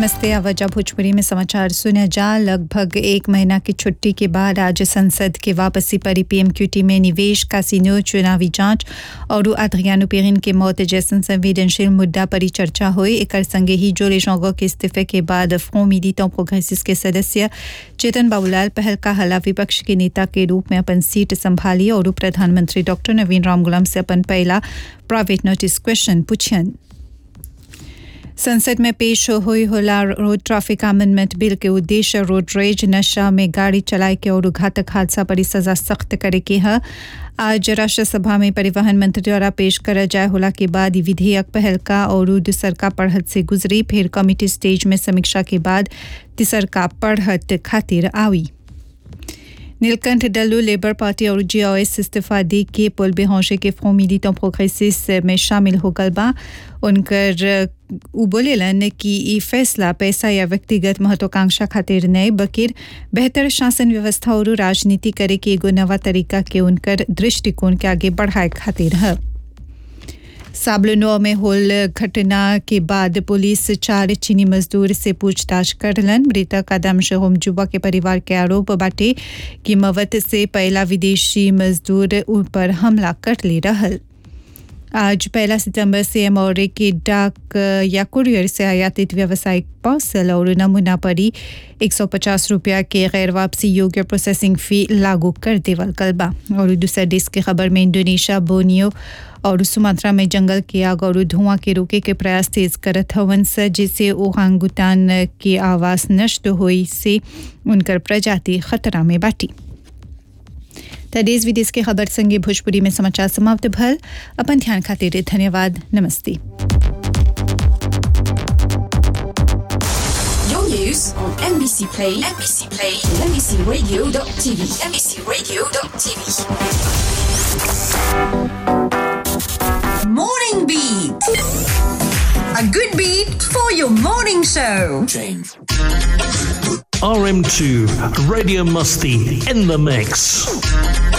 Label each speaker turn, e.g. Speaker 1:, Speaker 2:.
Speaker 1: नमस्ते आवाजा भोजपुरी में समाचार सुना जा लगभग एक महीना की छुट्टी के बाद आज संसद के वापसी पर पीएमक्यूटी में निवेश कासिनो चुनावी जांच और आद्रियानो पेरिन के मौत जैसन संवेदनशील मुद्दा पर चर्चा हुई एक संगे ही जो लेशोंगो के इस्तीफे के बाद फ्रों मिलिटों प्रोग्रेसिस के सदस्य चेतन बाबूलाल पहल का हला विपक्ष के नेता के रूप में अपन सीट संभाली और प्रधानमंत्री डॉक्टर नवीन राम गुलाम से अपन पहला प्राइवेट नोटिस क्वेश्चन पूछन संसद में पेश हुई होला रोड ट्रैफिक अमेंडमेंट बिल के उद्देश्य रोड रेज नशा में गाड़ी चलाए के और घातक हादसा पर सजा सख्त करे के है आज राष्ट्रसभा में परिवहन मंत्री द्वारा पेश करा जाए होला के बाद ई विधेयक पहल का और दूसर का पढ़त से गुजरी फिर कमिटी स्टेज में समीक्षा के बाद तीसर का पढ़त खातिर आई नीलकंठ डल्लू लेबर पार्टी और जीओएस इस्तीफा दे के पुल बेहोशे के फ्रों मिलिटों प्रोग्रेसिस में शामिल हो गल बा उनकर उ बोलेलन कि ई फैसला पैसा या व्यक्तिगत महत्वाकांक्षा खातिर नए बकिर बेहतर शासन व्यवस्था और राजनीति करे के एगो नवा तरीका के उनकर दृष्टिकोण के आगे बढ़ाए खातिर है साबलनो में होल घटना के बाद पुलिस चार चीनी मजदूर से पूछताछ करलन मृतक आदम शहोम जुबा के परिवार के आरोप बाटे कि मवत से पहला विदेशी मजदूर उन पर हमला कर ले रहल आज पहला सितंबर से एमओरे के डाक या कुरियर से आयातित व्यावसायिक पार्सल और नमूना पर ही 150 रुपया के गैर वापसी योग्य प्रोसेसिंग फी लागू कर देवल कलबा और दूसरा देश की खबर में इंडोनेशिया बोनियो और सुमात्रा में जंगल की आग और धुआं के रोके के प्रयास तेज करत हवन से जिससे ओहांगुतान के आवास नष्ट हुई से उनकर प्रजाति खतरा में बाटी त देश विदेश के खबर संगे भोजपुरी में समाचार समाप्त भल अपन ध्यान खातिर धन्यवाद नमस्ते
Speaker 2: Your news on NBC Play, NBC Play, and NBCRadio.tv, NBCRadio.tv. Morning Beat. A good beat for your morning show.
Speaker 3: RM2 Radio Musty in the mix.